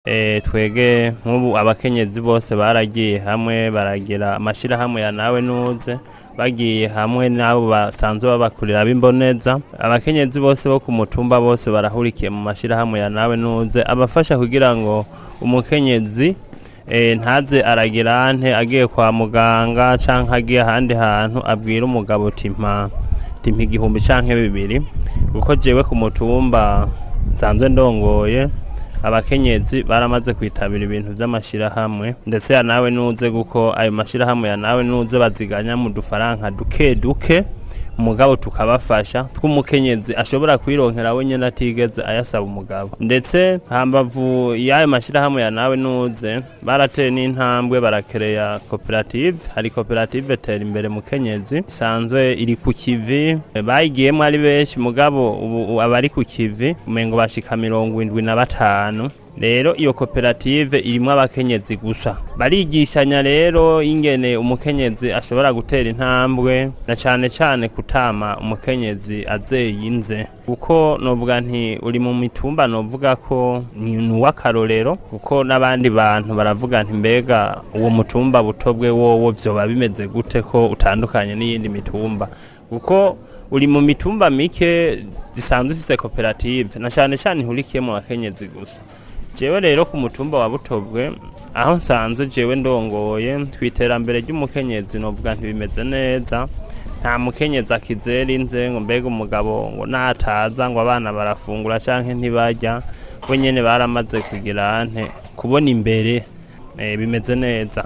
Eh, twege nk'ubu abakenyezi bose baragiye hamwe baragira amashirahamwe ya nawe nuze bagiye hamwe n'abo basanzwe babakurira b'imboneza abakenyezi bose bo ku mutumba bose barahurikiye mu mashirahamwe ya nawe nuze abafasha kugira ngo umukenyezi eh, ntaze aragira ante agiye kwa muganga canke agiye ahandi hantu abwira umugabo uti mpa timpa igihumbi canke bibiri kuko jewe ku mutumba nsanzwe ndongoye abakenyezi baramaze kwitabira ibintu vy'amashirahamwe ndetse ya nawe nuze guko ayo mashirahamwe ya nawe nuze baziganya mu dufaranka duke duke umugabo tukabafasha tw'umukenyezi ashobora kwironkera we nyene atigeze ayasaba umugabo ndetse hambavu y'ayo mashirahamwe ya nawe nuze barateye n'intambwe barakereya koperative hari koperative tera imbere mukenyezi isanzwe iri ku kivi bayigiyemwo ari benshi mugabo ubu abari ku kivi umengo bashika mirongo indwi na batanu rero iyo koperative irimwo abakenyezi gusa barigishanya rero ingene umukenyezi ashobora gutera intambwe na cane cane kutama umukenyezi azeyinze kuko novuga nti uri mu mitumba novuga ko ni uw'akarorero kuko n'abandi bantu baravuga nti mbega uwo mutumba butobwe wowo vyoba bimeze gute ko utandukanye n'iyindi mitumba kuko uri mu mitumba mike zisanzwe ifise koperative na cane cane ihurikiyemo abakenyezi gusa jewe rero ku mutumba wa butobwe aho nsanzwe jewe ndongoye twiterambere ry'umukenyezi novuga ntibimeze neza nta mukenyezi akizera inze ngo mbega umugabo ngo nataza ngo abana barafungura canke ntibarya bo nyene baramaze kugira ante kubona imbere eh, bimeze neza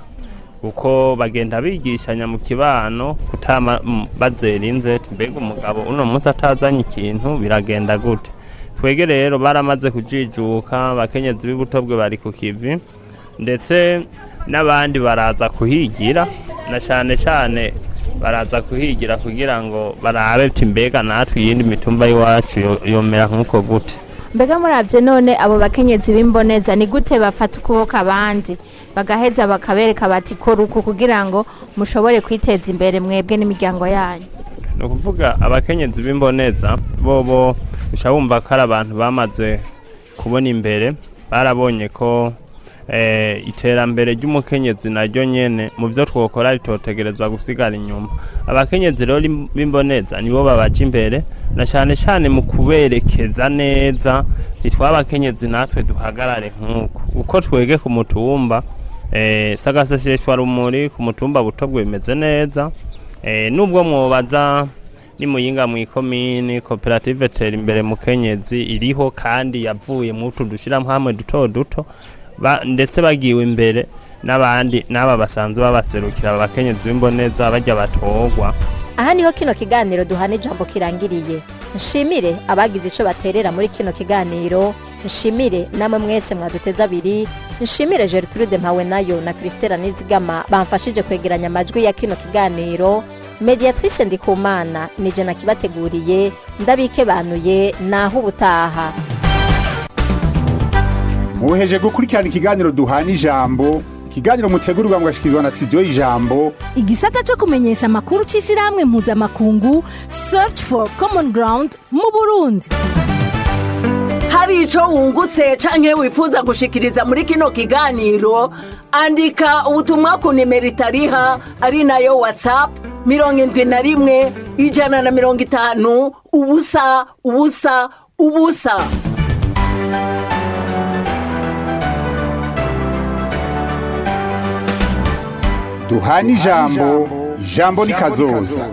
kuko bagenda bigishanya mu kibano kutama mm, bazera inze ati mbega umugabo uno munsi atazanye ikintu biragenda gute twege rero baramaze kujijuka abakenyezi b'ibutobwe bari ku kivi ndetse n'abandi baraza kuhigira na cyane cyane baraza kuhigira kugira ngo barabe ati mbega natwe iyindi mitumba y'iwacu yo- yomera nk'uko gute mbega muravye none abo bakenyezi b'imboneza ni gute bafata ukuboko abandi bagaheza bakabereka bati kora uku kugira ngo mushobore kwiteza imbere mwebwe n'imiryango yanyu ni ukuvuga abakenyezi b'imboneza bobo uca wumva ko ari abantu bamaze kubona imbere barabonye ko eh, iterambere ry'umukenyezi naryo nyene mu byo twokora ritotegerezwa gusigara inyuma abakenyezi rero lim- b'imboneza nibo babaja imbere na cyane cyane mu kuberekeza neza ntitwabakenyezi natwe duhagarare nk'uko uko twege ku mutumba eh, sagaseseshwa rumuri ku mutumba butobwe bimeze neza Eh, nubwo mwobaza ni muyinga mu ikomini koperative tera imbere mukenyezi iriho kandi yavuye mu utu dushiramo hamwe duto duto ba, ndetse bagiwe imbere n'abandi n'aba basanzwe babaserukira abakenyezi b'imboneza bajya batorwa aha niho kino kiganiro duhana ijambo kirangiriye nshimire abagize ico baterera muri kino kiganiro nshimire namwe mwese mwaduteze abiri nshimire gertrude mpawe nayo na kristela nizigama bamfashije kwegeranya amajwi ya kino kiganiro mediatrice ndikumana nije nakibateguriye ndabikebanuye naho ubutaha muheje gukurikirana ikiganiro duhana ijambo ikiganiro mutegurirwa mugashikirizwa na studio y'ijambo igisata cyo kumenyesha amakuru cy'ishyirahamwe mpuzamakungu search for common ground mu burundi hari ico wungutse canke wifuza gushikiriza muri kino kiganiro andika ubutumwa ku nimero itariha ari nayo whatsapp mirongo indwi na rimwe ijana na mirongo itanu ubusa ubusa ubusa duhana ijambo ijambo ni kazoza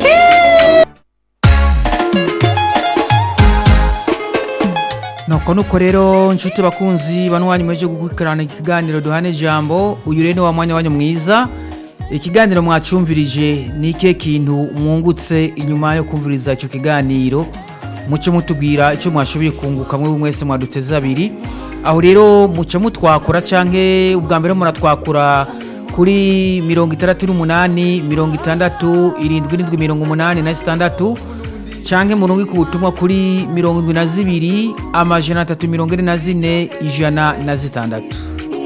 nuko nuko rero nshuti bakunzi bano wanyu mweje gukurikirana ikiganiro duhane ijambo uyu rero ni wa mwanya wanyu mwiza ikiganiro mwacumvirije ni ikihe kintu mwungutse inyuma yo kumviriza icyo kiganiro muce mutubwira icyo mwashoboye kunguka mwe mwese mwaduteze abiri aho rero muce mutwakura canke ubwa mbere muratwakura kuri mirongo itandatu n'umunani mirongo itandatu irindwi n'indwi mirongo umunani na zitandatu canke murongo ku butumwa kuri mirongo indwi na zibiri amajana atatu mirongo ine na zine ijana na zitandatu